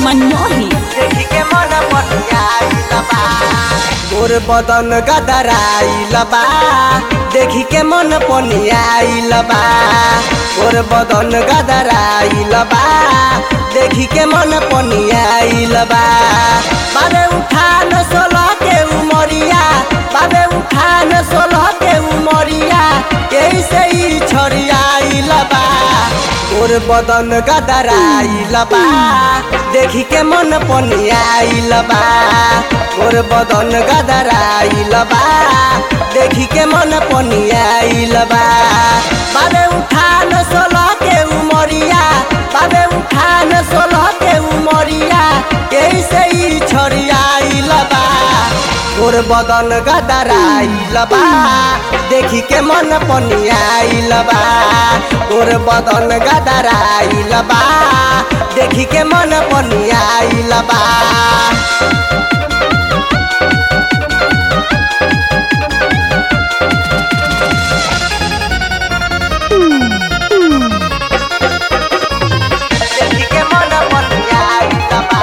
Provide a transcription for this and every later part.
मनमोही देखी के मन पटियाइल बा गोर बदन गदराइल बा देखी के मन पनियाइल बा गोर बदन गदराइल बा देखी के मन पनियाइल बा बाबे उठान सोलह के उमरिया बाबे उठान सोलह के उमरिया कैसे ही छड़ियाइल बा गोर बदन गदराइल बा देखी के मन पनियाइल बा गोर बदन गदराइल बा देखी के मन पनियाइल बा बाबे उठान सोलह के उमरिया बाबे उठान सोलह के उमरिया कैसे ही छड़ियाइल बा गोर बदन गदराइल बा देखी के मन पनियाइल बा गोर बदन गदराइल बा देखी के मन पनियाइल बा देखी के मन पनियाइल बा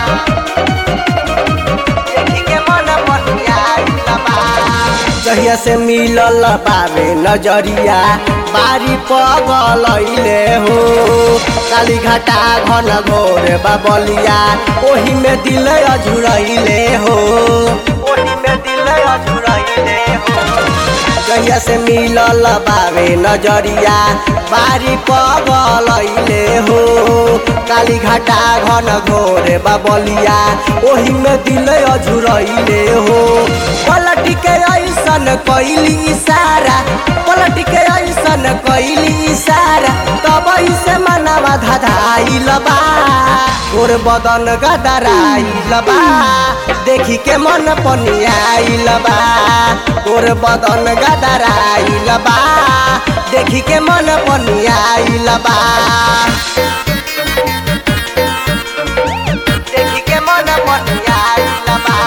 देखी के मन पनियाइल बा जहिया से मिलल बाबे नजरिया बारी पगलैले हो काली घाटा घन घोर बाबलिया ओही में दिल अझुरैले हो ओही में दिल अझुरैले हो जहिया से मिलल बाबे नजरिया बारी पगलैले हो काली घाटा घन घोर बाबलिया ओही में दिल अझुरैले हो पलट के ऐसन कैली इशारा पलट के ऐसन कैली इशारा तब से मनवा धधाइल बा गोर बदन गदराइल बा देखी के मन पनियाइल बा गोर बदन गदराइल बा देखी के मन पनियाइल बा देखी के मन पनियाइल बा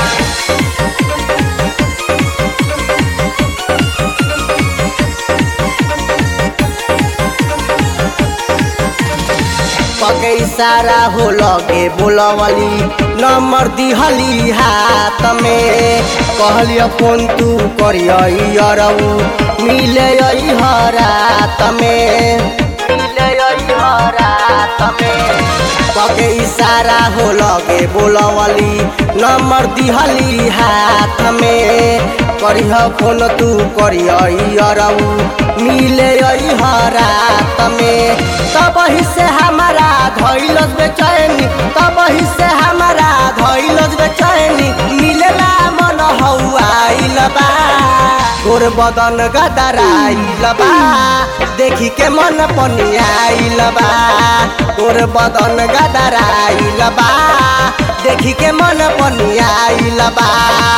पके इशारा हो लगे बोलवली नंबर दिहली हाथ में कहलियो फोन तू करियो अरऊ मिले रात में मिले रात में पके इशारा हो लगे बोलवली नंबर दिहली हाथ में करिह फोन तू करियो अरऊ मिले रात में तब ही से हमारा धैलस बेचैनी तब ही से हमारा धैलस बेचैनी मिलेला मन हौआइल बा गोर बदन गदराइल बा देखी के मन पनियाइल बा गोर बदन गदराइल बा देखी के मन पनियाइल बा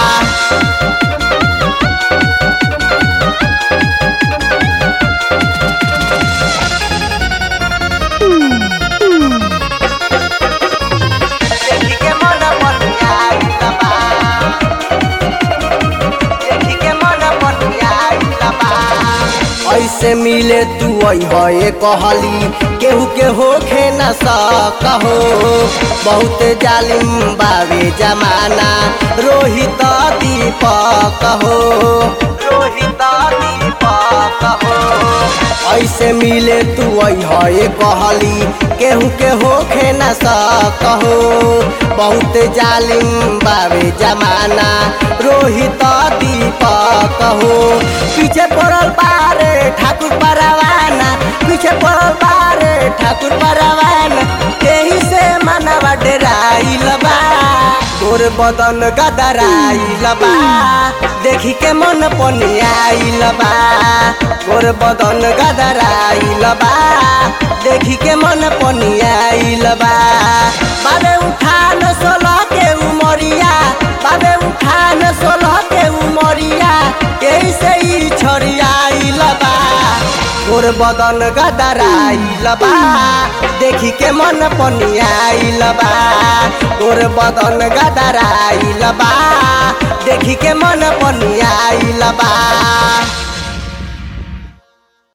देखी के मन पनियाइल बा देखी के मन पनियाइल बा ऐसे मिले तू अइहे कहली केहू के होखे न सकहो बहुत जालिम बावे जमाना रोहित दीपक हो रोहित दीपक हो ऐसे मिले तू अइहे कहली केहू के होखे न सकहो बहुत जालिम बावे जमाना रोहित दीपक हो पीछे पड़ल बारे ठाकुर परवाना पीछे पड़ल बारे ठाकुर परवाना यही से मनवा डेराइल बा गोर बदन गदराइल बा देखी के मन पनियाइल बा गोर बदन गदराइल बा देखी के मन पनियाइल बा बाबे उठान सोलह के उमरिया बाबे उठान सोलह के उमरिया कैसे ही छड़ियाइल बा गोर बदन गदराइल बा देखी के मन पनियाइल बा गोर बदन गदराइल बा देखी के मन पनियाइल बा